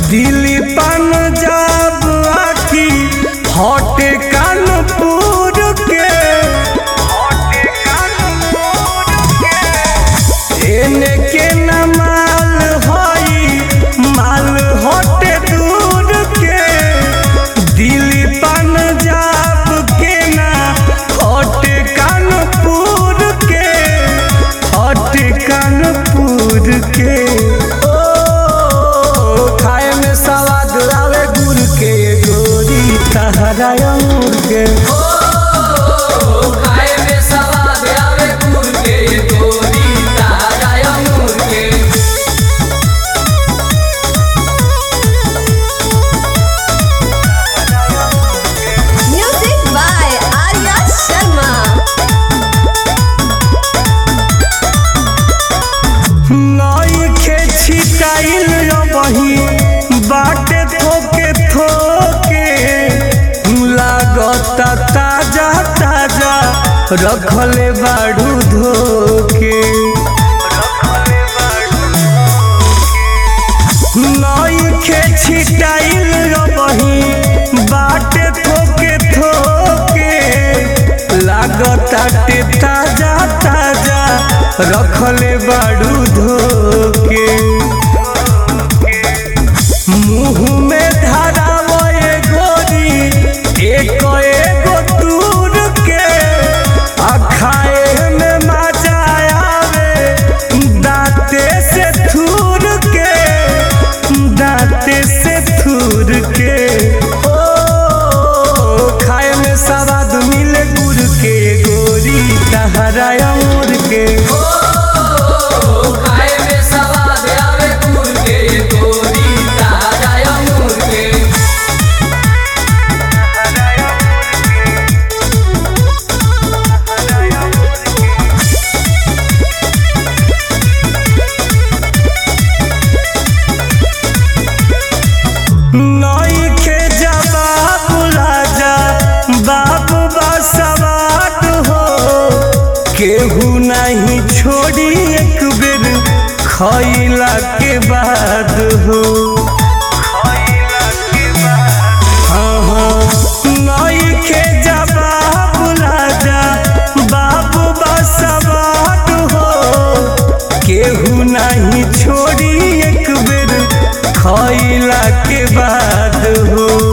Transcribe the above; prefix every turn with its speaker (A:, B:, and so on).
A: दिल्ली पंजाब आकी हटे कानपुर के एने के न माल हई माल हटे दूर के दिल्ली पंजाब के ना हटे कानपुर के हटे कानपुर के ओ खाए में सवाद आवे गुड़ के गोरी तहरा अंगूर के
B: खाए में सवाद आवे गुड़ के गोरी ताजा अंगूर के
C: Music by Arya Sharma.
A: नई के छिटाइल बही बाटे थोके थोके लागता ताजा ताजा रखले बाड़ू धोके नई के छिटाइल बही बाटे थोके थोके लागता टे ताजा ताजा रखले बाड़ू धोके मुंह में धरावे गोरी एक एगो दूर के आ खाए में मजा आवे दांते से थूर के दांते से थूर के ओ खाए में सवाद मिले गुड़ के गोरी तहरा अंगूर के
B: खाए में सवाद आवे गुड़ के गोरी ताजा अंगूर के
A: नई के जवाब राजा बाबू बसवाट हो केहू नहीं छोड़ी एक बेर खैला के बाद हो हाँ, हाँ, नई के जवाब राजा बाबू बसवाट हो केहू नहीं छोड़ी एक बेर खैला के बाद हो